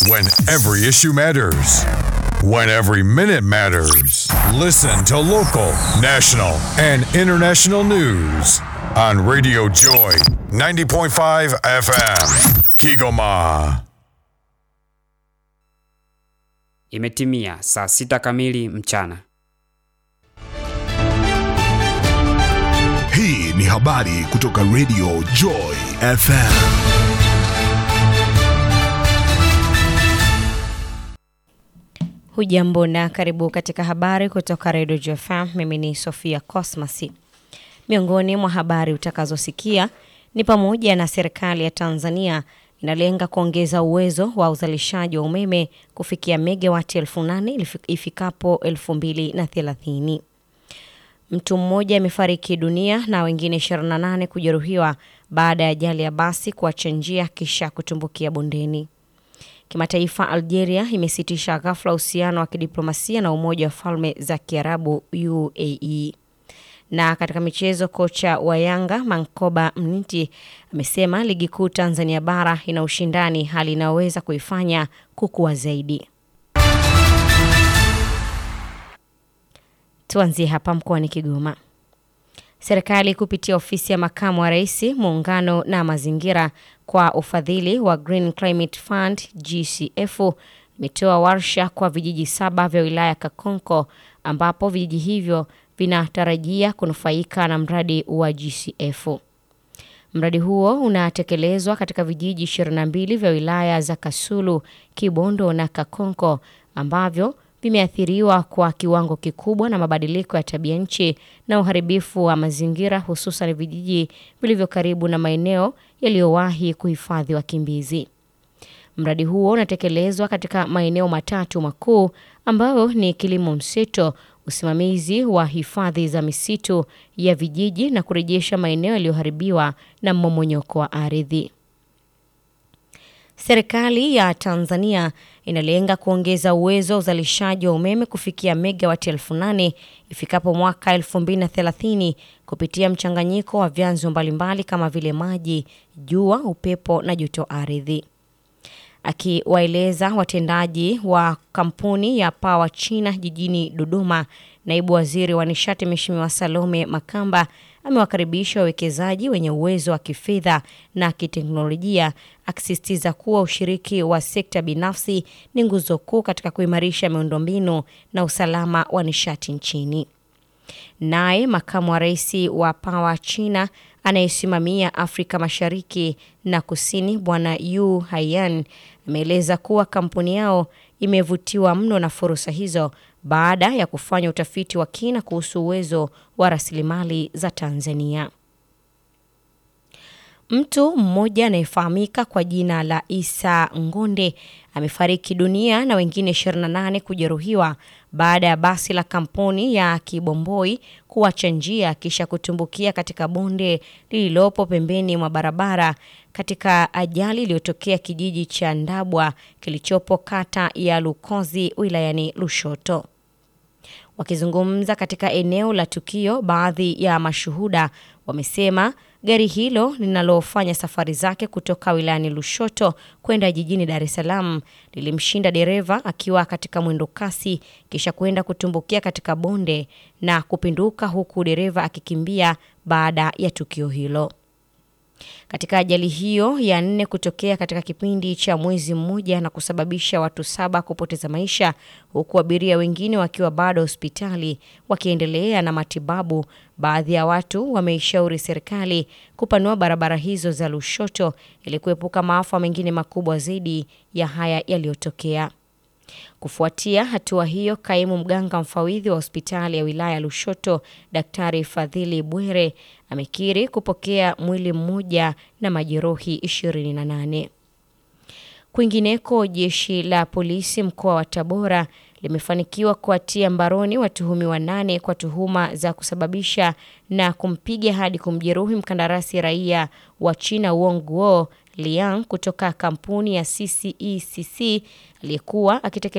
When every issue matters. When every minute matters. Listen to local, national, and international news on Radio Joy 90.5 FM. Kigoma. Imetimia saa sita kamili mchana. Hii ni habari kutoka Radio Joy FM. Hujambo na karibu katika habari kutoka Radio JFM. Mimi ni Sofia Cosmas. Miongoni mwa habari utakazosikia ni pamoja na serikali ya Tanzania inalenga kuongeza uwezo wa uzalishaji wa umeme kufikia megawati elfu nane ifikapo elfu mbili na thelathini. Mtu mmoja amefariki dunia na wengine 28 kujeruhiwa baada ya ajali ya basi kuacha njia kisha kutumbukia bondeni. Kimataifa, Algeria imesitisha ghafla uhusiano wa kidiplomasia na Umoja wa Falme za Kiarabu UAE. Na katika michezo, kocha wa Yanga Mankoba Mniti amesema ligi kuu Tanzania bara ina ushindani, hali inayoweza kuifanya kukua zaidi. Tuanzie hapa mkoani Kigoma. Serikali kupitia ofisi ya makamu wa rais muungano na mazingira kwa ufadhili wa Green Climate Fund GCF imetoa warsha kwa vijiji saba vya wilaya ya Kakonko ambapo vijiji hivyo vinatarajia kunufaika na mradi wa GCF. Mradi huo unatekelezwa katika vijiji 22 vya wilaya za Kasulu, Kibondo na Kakonko ambavyo vimeathiriwa kwa kiwango kikubwa na mabadiliko ya tabia nchi na uharibifu wa mazingira hususan vijiji vilivyo karibu na maeneo yaliyowahi kuhifadhi wakimbizi. Mradi huo unatekelezwa katika maeneo matatu makuu ambayo ni kilimo mseto, usimamizi wa hifadhi za misitu ya vijiji na kurejesha maeneo yaliyoharibiwa na mmomonyoko wa ardhi. Serikali ya Tanzania inalenga kuongeza uwezo wa uzalishaji wa umeme kufikia megawati elfu nane ifikapo mwaka elfu mbili na thelathini kupitia mchanganyiko wa vyanzo mbalimbali kama vile maji, jua, upepo na joto ardhi. Akiwaeleza watendaji wa kampuni ya Power China jijini Dodoma, naibu waziri wa nishati Mheshimiwa Salome Makamba amewakaribisha wawekezaji wenye uwezo wa kifedha na kiteknolojia, akisisitiza kuwa ushiriki wa sekta binafsi ni nguzo kuu katika kuimarisha miundombinu na usalama wa nishati nchini. Naye makamu wa rais wa Power China anayesimamia Afrika Mashariki na Kusini, Bwana Yu Haiyan ameeleza kuwa kampuni yao imevutiwa mno na fursa hizo baada ya kufanya utafiti wa kina kuhusu uwezo wa rasilimali za Tanzania. Mtu mmoja anayefahamika kwa jina la Isa Ngonde amefariki dunia na wengine 28 kujeruhiwa baada ya basi la kampuni ya Kibomboi kuacha njia kisha kutumbukia katika bonde lililopo pembeni mwa barabara katika ajali iliyotokea kijiji cha Ndabwa kilichopo kata ya Lukozi wilayani Lushoto. Wakizungumza katika eneo la tukio, baadhi ya mashuhuda wamesema gari hilo linalofanya safari zake kutoka wilayani Lushoto kwenda jijini Dar es Salaam lilimshinda dereva akiwa katika mwendo kasi kisha kwenda kutumbukia katika bonde na kupinduka huku dereva akikimbia baada ya tukio hilo. Katika ajali hiyo ya nne kutokea katika kipindi cha mwezi mmoja na kusababisha watu saba kupoteza maisha huku abiria wengine wakiwa bado hospitali wakiendelea na matibabu, baadhi ya watu wameishauri serikali kupanua barabara hizo za Lushoto ili kuepuka maafa mengine makubwa zaidi ya haya yaliyotokea. Kufuatia hatua hiyo, kaimu mganga mfawidhi wa hospitali ya wilaya ya Lushoto, Daktari Fadhili Bwere amekiri kupokea mwili mmoja na majeruhi 28. Kwingineko, jeshi la polisi mkoa wa Tabora limefanikiwa kuwatia mbaroni watuhumiwa nane kwa tuhuma za kusababisha na kumpiga hadi kumjeruhi mkandarasi raia wa China Wong Guo Liang kutoka kampuni ya CCECC aliyekuwa akitekeleza